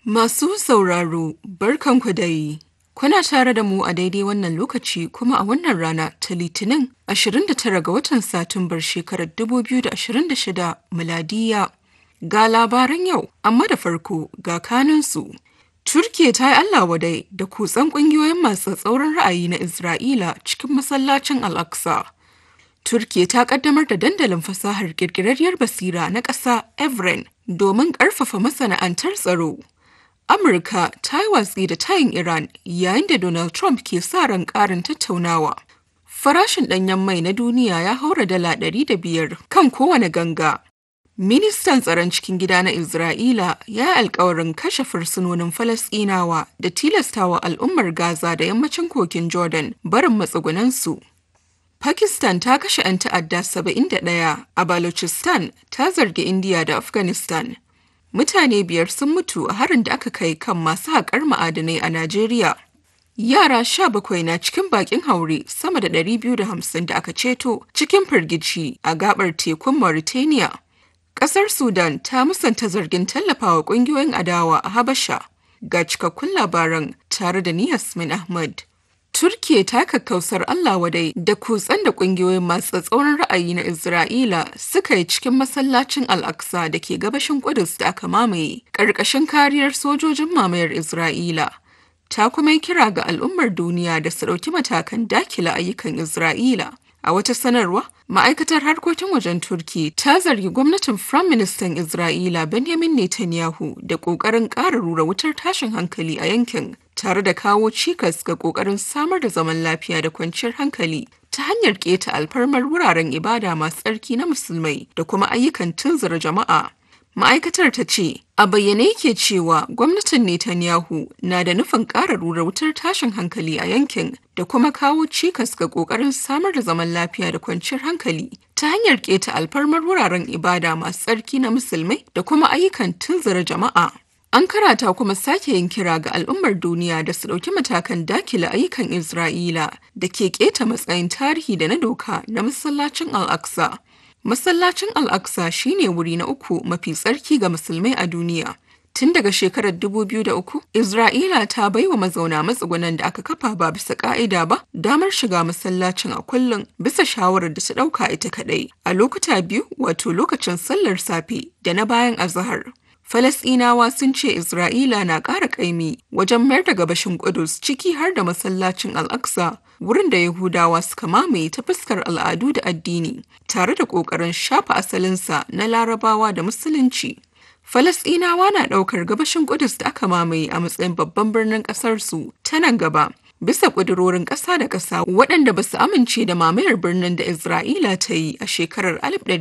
Masu sauraro, barkanku dai. Kuna tare da mu a daidai wannan lokaci kuma a wannan rana ta Litinin 29 ga watan Satumbar shekarar 2026 miladiya. Ga labaran yau, amma da farko ga kanunsu. Turkiya ta yi Allah wadai da kutsan ƙungiyoyin masu tsauran ra'ayi na Isra'ila cikin masallacin Al-Aqsa. Turkiya ta kaddamar da dandalin fasahar ƙirƙirarriyar basira na ƙasa Evren domin ƙarfafa masana'antar tsaro. Amurka ta yi watsi da tayin Iran yayin da Donald Trump ke sa ran ƙarin tattaunawa. Farashin ɗanyen mai na duniya ya haura dala ɗari da biyar kan kowane ganga. Ministan tsaron cikin gida na Isra'ila ya yi alkawarin kashe fursunonin Falasɗinawa da tilastawa al'ummar Gaza da yammacin kogin Jordan barin matsugunansu. Pakistan ta kashe 'yan ta'adda 71 a Balochistan ta zargi India da Afghanistan. Mutane biyar sun mutu a harin da aka kai kan masu haƙar ma'adanai a Najeriya. Yara sha bakwai na cikin bakin haure sama da 250 da aka ceto cikin firgici a gabar tekun Mauritania. Ƙasar Sudan ta musanta zargin tallafawa ƙungiyoyin adawa a Habasha. Ga cikakkun labaran tare da ni Yasmin Ahmad. Turkiya ta kakkausar Allah wadai da kutsen da ƙungiyoyin masu tsatsauran ra'ayi na Isra'ila suka yi cikin masallacin Al-Aqsa da ke gabashin Kudus da aka mamaye ƙarƙashin kariyar sojojin mamayar Isra'ila. Ta kuma yi kira ga al'ummar duniya da su ɗauki matakan dakila ayyukan Isra'ila. A wata sanarwa, ma'aikatar harkokin wajen Turki ta zargi gwamnatin Firaministan Isra'ila Benjamin Netanyahu da ƙoƙarin ƙara rura wutar tashin hankali a yankin, tare da kawo cikas ga ƙoƙarin samar da zaman lafiya da kwanciyar hankali ta hanyar keta alfarmar wuraren ibada masu tsarki na musulmai da kuma ayyukan tunzura jama'a. Ma'aikatar ta ce, a bayyane yake cewa gwamnatin Netanyahu na da nufin ƙara rura wutar tashin hankali a yankin da kuma kawo cikas ga ƙoƙarin samar da zaman lafiya da kwanciyar hankali ta hanyar keta alfarmar wuraren ibada masu tsarki na musulmai da kuma ayyukan tunzura jama'a. An karata kuma sake yin kira ga al'ummar duniya da su ɗauki matakan dakile ayyukan Isra'ila da ke keta matsayin tarihi da na doka na masallacin Al-Aqsa. Masallacin Al-Aqsa shine wuri na uku mafi tsarki ga musulmai a duniya. Tun daga shekarar 2003, Isra'ila ta baiwa mazauna matsugunan da aka kafa ba bisa ka'ida ba damar shiga masallacin a kullum bisa shawarar da ta ɗauka ita kaɗai a lokuta biyu wato lokacin sallar safe da na bayan azahar. Falasɗinawa sun ce Isra'ila na ƙara ƙaimi wajen mayar da gabashin Ƙudus ciki har da masallacin Al-Aqsa, wurin da Yahudawa suka mamaye ta fuskar al'adu da addini, tare da ƙoƙarin shafa asalinsa na Larabawa da Musulunci. Falasɗinawa na ɗaukar gabashin Ƙudus da aka mamaye a matsayin babban birnin ƙasarsu ta nan gaba. Bisa ƙudurorin ƙasa da ƙasa waɗanda ba su amince da mamayar birnin da Isra'ila ta yi a shekarar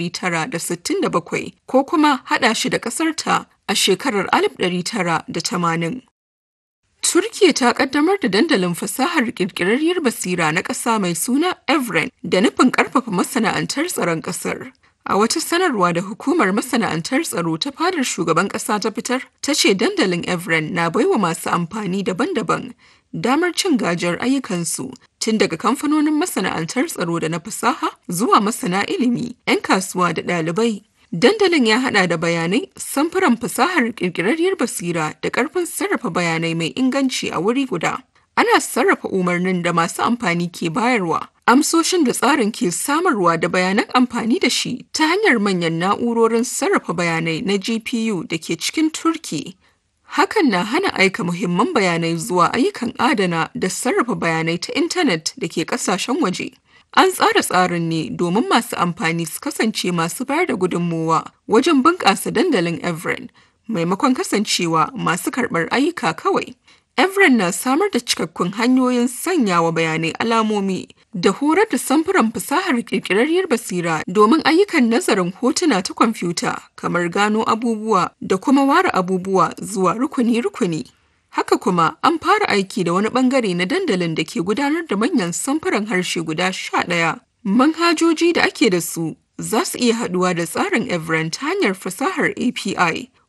1967 ko kuma haɗa shi da ƙasarta a shekarar 1980. Turkiya ta ƙaddamar da dandalin fasahar ƙirƙirarriyar basira na ƙasa mai suna Evren da nufin ƙarfafa masana'antar tsaron ƙasar. A wata sanarwa da hukumar masana'antar tsaro ta fadar shugaban ƙasa ta fitar, ta ce dandalin Evren na baiwa masu amfani daban-daban damar cin gajiyar ayyukansu tun daga kamfanonin masana'antar tsaro da na fasaha zuwa masana ilimi, 'yan kasuwa da ɗalibai. Dandalin ya hada da bayanai, samfuran fasahar ƙirƙirarriyar basira da ƙarfin sarrafa bayanai mai inganci a wuri guda. Ana sarrafa umarnin da masu amfani ke bayarwa. Amsoshin da tsarin ke samarwa da bayanan amfani da shi ta hanyar manyan na'urorin sarrafa bayanai na GPU da ke cikin Turki. Hakan na hana aika muhimman bayanai zuwa ayyukan adana da sarrafa bayanai ta intanet da ke kasashen waje. An tsara tsarin ne domin masu amfani su kasance masu bayar da gudunmowa wajen bunƙasa dandalin Evren, maimakon kasancewa masu karɓar ayyuka kawai. Evren na samar da cikakkun hanyoyin sanyawa bayanai alamomi da horar da samfuran fasahar ƙirƙirarriyar basira domin ayyukan nazarin hotuna ta kwamfuta kamar gano abubuwa da kuma ware abubuwa zuwa rukuni-rukuni. Haka kuma an fara aiki da wani bangare na dandalin da ke gudanar da manyan samfuran harshe guda sha ɗaya. Manhajoji da ake da su za su iya haɗuwa da tsarin Evren ta hanyar fasahar API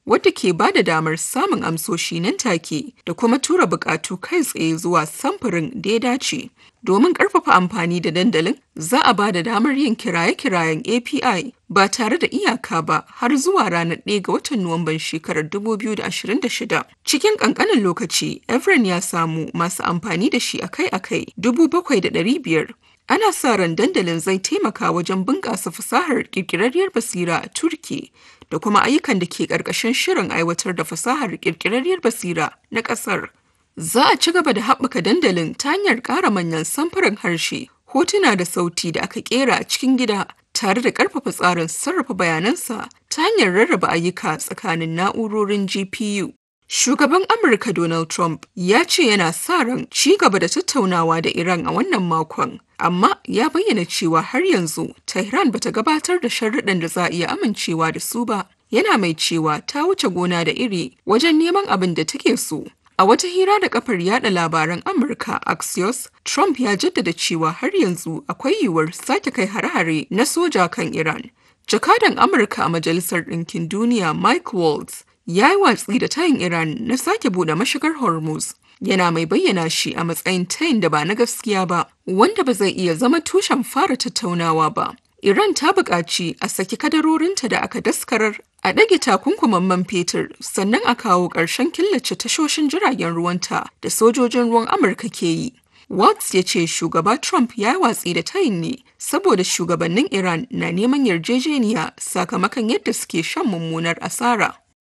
wadda ke ba da damar samun amsoshi nan take da kuma tura bukatu kai tsaye zuwa samfurin da ya dace. Domin ƙarfafa amfani da dandalin, za a ba da damar yin kiraye-kirayen API ba tare da iyaka ba har zuwa ranar 1 ga watan Nuwamban shekarar 2026. Cikin ƙanƙanin lokaci, Evren ya samu masu amfani da shi akai-akai 7,500. Ana sa ran dandalin zai taimaka wajen bunƙasa fasahar ƙirƙirarriyar basira a Turki da kuma ayyukan da ke ƙarƙashin shirin aiwatar da fasahar ƙirƙirarriyar basira na ƙasar. Za a ci gaba da haɓaka dandalin ta hanyar ƙara manyan samfuran harshe, hotuna da sauti da aka ƙera a cikin gida tare da ƙarfafa tsarin sarrafa bayanansa ta hanyar rarraba ayyuka tsakanin na'urorin GPU. Shugaban Amurka Donald Trump ya ce yana sa ran ci gaba da tattaunawa da Iran a wannan makon, amma ya bayyana cewa har yanzu Tehran bata gabatar da sharuɗan da za a iya amincewa da su ba. Yana mai cewa ta wuce gona da iri wajen neman abin da take so. A wata hira da kafar yada labaran Amurka Axios, Trump ya jaddada cewa har yanzu akwai yiwuwar sake kai hare-hare na soja kan Iran. Jakadan Amurka a Majalisar Ɗinkin Duniya Mike Waltz ya yi watsi da tayin Iran na sake buɗe mashigar Hormuz. Yana mai bayyana shi a matsayin tayin da ba na gaskiya ba, wanda ba zai iya zama tushen fara tattaunawa ba. Iran ta buƙaci a saki kadarorinta da aka daskarar a ɗage takunkuman man fetur sannan a kawo ƙarshen killace tashoshin jiragen ruwanta da sojojin ruwan Amurka ke yi. Watts ya ce shugaba Trump ya yi watsi da tayin ne saboda shugabannin Iran na neman yarjejeniya sakamakon yadda suke shan mummunar asara.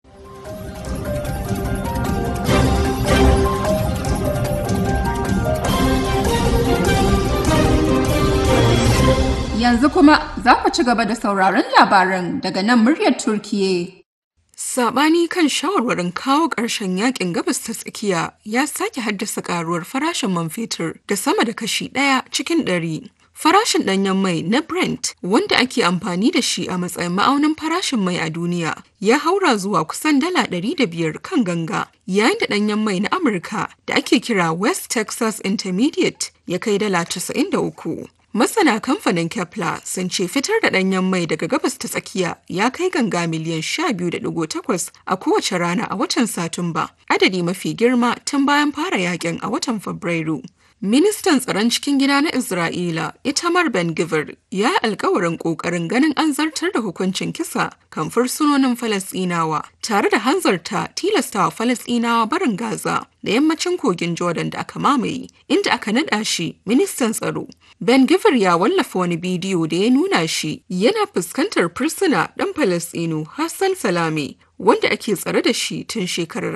Yanzu kuma za ku ci gaba da sauraron labaran daga nan muryar Turkiye. Sabani kan shawarwarin kawo ƙarshen yakin gabas ta tsakiya ya sake haddasa karuwar farashin man fetur da sama da kashi ɗaya cikin ɗari. Farashin ɗanyen mai na Brent wanda ake amfani da shi a matsayin ma'aunin farashin mai a duniya ya haura zuwa kusan dala ɗari da biyar kan ganga yayin da ɗanyen mai na Amurka da ake kira West Texas Intermediate ya kai dala casa'in da uku. Masana kamfanin Kepler sun ce fitar da ɗanyen mai daga gabas ta tsakiya ya kai ganga miliyan 12.8 a kowace rana a watan Satumba, adadi mafi girma tun bayan fara yakin a watan Fabrairu. Ministan tsaron cikin gida na Isra'ila, Itamar Ben Gvir, ya yi alkawarin ƙoƙarin ganin an zartar da hukuncin kisa kan fursunonin Falasɗinawa, tare da hanzarta tilastawa Falasɗinawa barin Gaza da yammacin kogin Jordan da aka mamaye, inda aka naɗa shi ministan tsaro. Ben Gvir ya wallafa wani bidiyo da ya nuna shi yana fuskantar fursuna ɗan Falasɗinu Hassan Salame wanda ake tsare da shi tun shekarar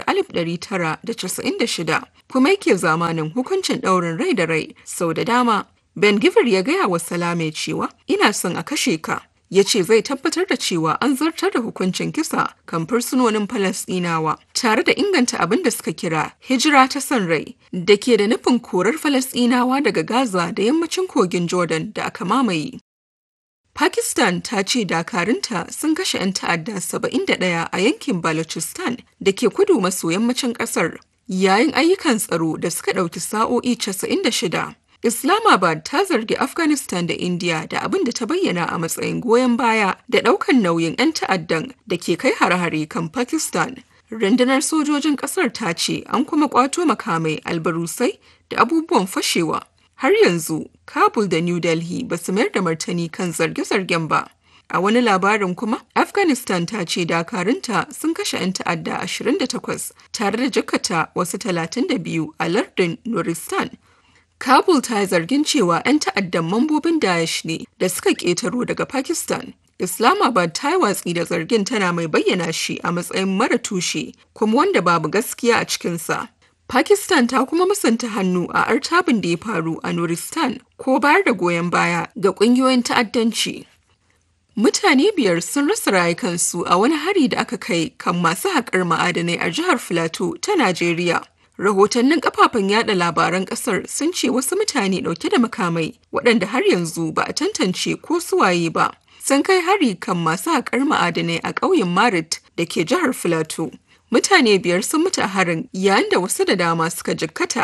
1996 kuma yake zamanin hukuncin ɗaurin rai da rai sau da dama. Ben Gvir ya gaya wa Salame cewa ina son a kashe ka. Ya ce zai tabbatar da cewa an zartar da hukuncin kisa kan fursunonin Falasɗinawa tare da inganta abin da suka kira hijira ta son rai da ke da nufin korar Falasɗinawa daga Gaza da yammacin kogin Jordan da aka mamaye. Pakistan ta ce dakarunta sun kashe 'yan ta'adda 71 a yankin Balochistan da ke kudu maso yammacin ƙasar yayin ayyukan tsaro da suka ɗauki sa'o'i 96. Islamabad ta zargi Afghanistan da India da abin da ta bayyana a matsayin goyon baya da ɗaukan nauyin 'yan ta'addan da ke kai hare-hare kan Pakistan. Rundunar sojojin ƙasar ta ce an kuma ƙwato makamai albarusai da abubuwan fashewa. Har yanzu, Kabul da New Delhi ba su mayar da martani kan zarge-zargen ba. A wani labarin kuma, Afghanistan ta ce dakarunta sun kashe 'yan ta'adda 28 tare da jakata wasu 32 a lardin Nuristan. Kabul ta yi zargin cewa 'yan ta'addan mambobin Daesh ne da suka ƙetaro daga Pakistan. Islamabad ta yi watsi da zargin tana mai bayyana shi a matsayin mara tushe kuma wanda babu gaskiya a cikinsa. Pakistan ta kuma musanta hannu a artabin da ya faru a Nuristan ko bayar da goyon baya ga ƙungiyoyin ta'addanci. Mutane biyar sun rasa rayukansu a wani hari da aka kai kan masu haƙar ma'adanai a jihar Filato ta Najeriya. Rahotannin kafafen yada labaran ƙasar sun ce wasu mutane ɗauke da makamai waɗanda har yanzu ba a tantance ko suwaye ba. Sun kai hari kan masu haƙar ma'adanai a ƙauyen Marit da ke jihar Filato. Mutane biyar sun mutu a harin yayin da wasu da dama suka jikkata.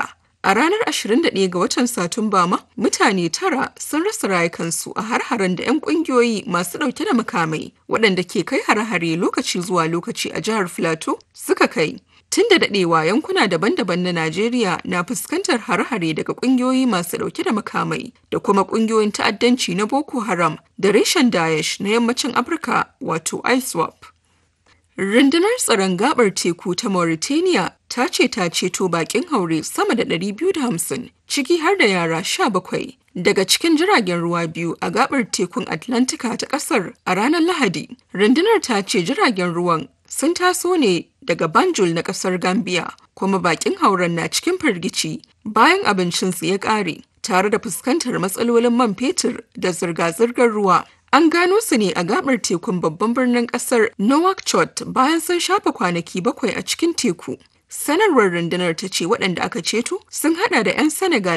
A ranar 21 ga watan Satumba ma, mutane tara sun rasa rayukansu a har-haren da 'yan ƙungiyoyi masu ɗauke da makamai waɗanda ke kai har-hare lokaci zuwa lokaci a jihar Filato suka kai. Tun da daɗewa yankuna daban-daban na Najeriya na fuskantar hare-hare daga ƙungiyoyi masu ɗauke da makamai da kuma ƙungiyoyin ta'addanci na Boko Haram da reshen Daesh na yammacin Afirka wato ISWAP. Rundunar tsaron gabar teku ta Mauritania ta ce ta ceto bakin haure sama da 250 ciki har da yara 17 daga cikin jiragen ruwa biyu a gabar tekun Atlantika ta kasar a ranar Lahadi. Rundunar ta ce jiragen ruwan sun taso ne daga Banjul na kasar Gambia kuma bakin hauren na cikin firgici bayan abincinsu ya ƙare tare da fuskantar matsalolin man fetur da zirga-zirgar ruwa An gano su ne a gabar tekun babban birnin kasar Nouakchott bayan sun shafa kwanaki bakwai a cikin teku. Sanarwar rundunar ta ce waɗanda aka ceto sun hada da 'yan Senegal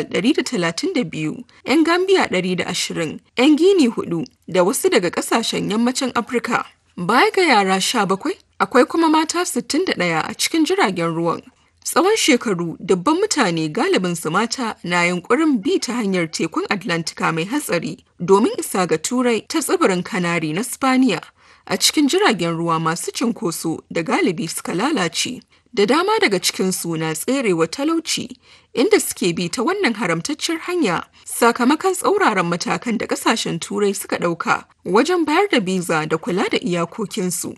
132, 'yan Gambia 120, 'yan Gini hudu da wasu daga ƙasashen yammacin Afirka. Baya ga yara 17, akwai kuma mata 61 a cikin jiragen ruwan. Tsawon shekaru dubban mutane galibin su mata na yunkurin bi ta hanyar tekun Atlantika mai hatsari domin isa ga Turai ta tsibirin Kanari na Spaniya a cikin jiragen ruwa masu cinkoso da galibi suka lalace. Da dama daga cikinsu na tserewa talauci inda suke bi ta wannan haramtacciyar hanya sakamakon tsauraran matakan da kasashen Turai suka ɗauka wajen bayar da biza da kula da iyakokinsu.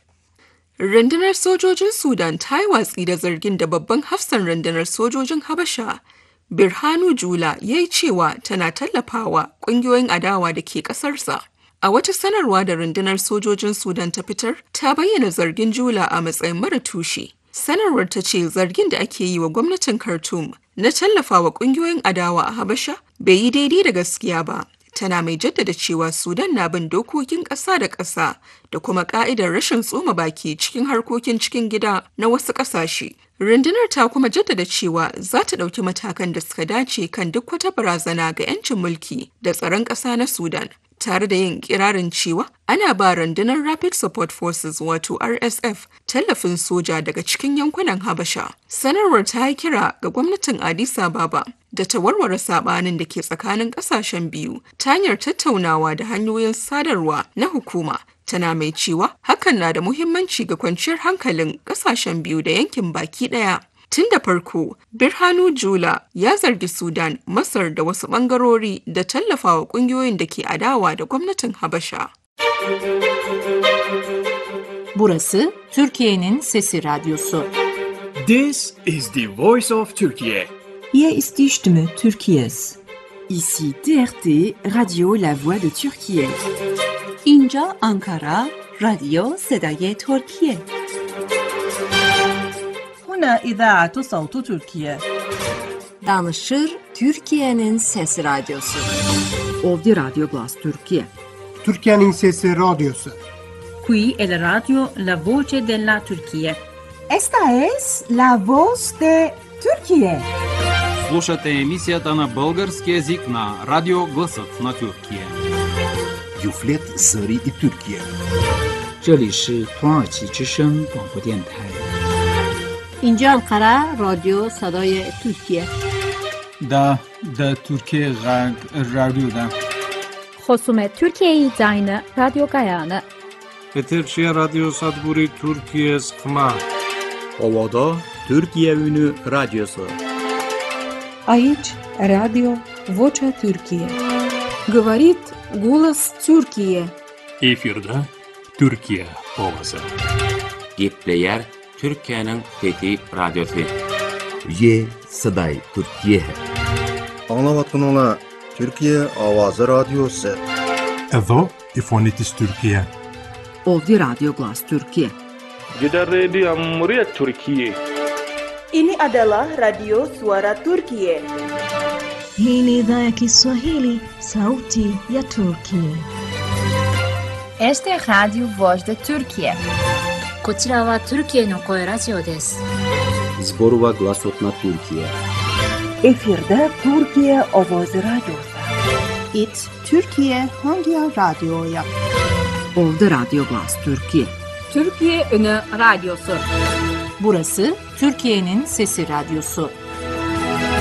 Rundunar sojojin Sudan ta yi watsi da zargin da babban hafsan rundunar sojojin Habasha, Birhanu Jula ya yi cewa tana tallafawa ƙungiyoyin adawa da ke ƙasarsa. A wata sanarwa da rundunar sojojin Sudan ta fitar, ta bayyana zargin Jula a matsayin mara tushe. Sanarwar ta ce zargin da ake yi wa gwamnatin Khartoum na tallafawa ƙungiyoyin adawa a Habasha bai yi daidai da gaskiya ba. tana mai jaddada cewa Sudan na bin dokokin ƙasa da ƙasa da kuma ƙa'idar rashin tsoma baki cikin harkokin cikin gida na wasu ƙasashe. Rundunar ta kuma jaddada cewa za ta ɗauki matakan da suka dace kan duk wata barazana ga 'yancin mulki da tsaron ƙasa na Sudan. tare da yin kirarin cewa ana ba rundunar Rapid Support Forces wato RSF tallafin soja daga cikin yankunan Habasha. Sanarwar ta yi kira ga gwamnatin Addis Ababa da ta warware sabanin da ke tsakanin kasashen biyu ta hanyar tattaunawa da hanyoyin sadarwa na hukuma. Tana mai cewa hakan na da muhimmanci ga kwanciyar hankalin kasashen biyu da yankin baki daya. Tun da farko, Birhanu Jula ya zargi Sudan, Masar da wasu ɓangarori da tallafawa ƙungiyoyin da ke adawa da gwamnatin Habasha. Burası Türkiye'nin Sesi Radyosu. This is the voice of Turkey. Hier ist die Stimme Türkiye's. Ici TRT Radio La Voix de Turquie. اینجا آنکارا رادیو صدای ترکیه. هنا إذاعة صوت تركيا. Danışır Türkiye'nin Sesi Radyosu. Ovdi Radio Glas Turquie. Türkiye'nin Sesi Radyosu. Qui è la radio La Voce della Turquia. Esta es la voz de Turquie. Слушате емисията на български язик на Радио Гласът на Тюркия. Юфлет Зари и Тюркия. 这里是土耳其之声广播电台。 اینجا انقره رادیو صدای ترکیه دا دا ترکیه غرب رادیو دا خصوم ترکیه زاین رادیو گایانه Peterşehir Radyo Sadburi Türkiye Sıkma Ovada Türkiye Ünü Radyosu Aici Radio Vocea Türkiye Говорит голос Türkiye Efirde Türkiye ovası Gepleyer Türkiye'nin Fethi Radyosu Ye Saday Türkiye Anlavatın ola Türkiye Avazı Radyosu Evo İfonitis Türkiye Ovdi Radio Glas Turkije. Jeda Radio Muryat Turkiye. Ini adalah Radio Suara Turkiye. Hii ni idhaa ya Kiswahili, sauti ya Turkiye. Este es Radio Voz de Turkiye. こちらはトルキエの声ラジオです。 Zborova Glasot na Turkiye. Efirde Türkiye Ovoz Radyosu. It Türkiye Hangi Radyo'ya? Ovdi Radio Glas Türkiye. Türkiye Ünü Radyosu. Burası Türkiye'nin Sesi Radyosu.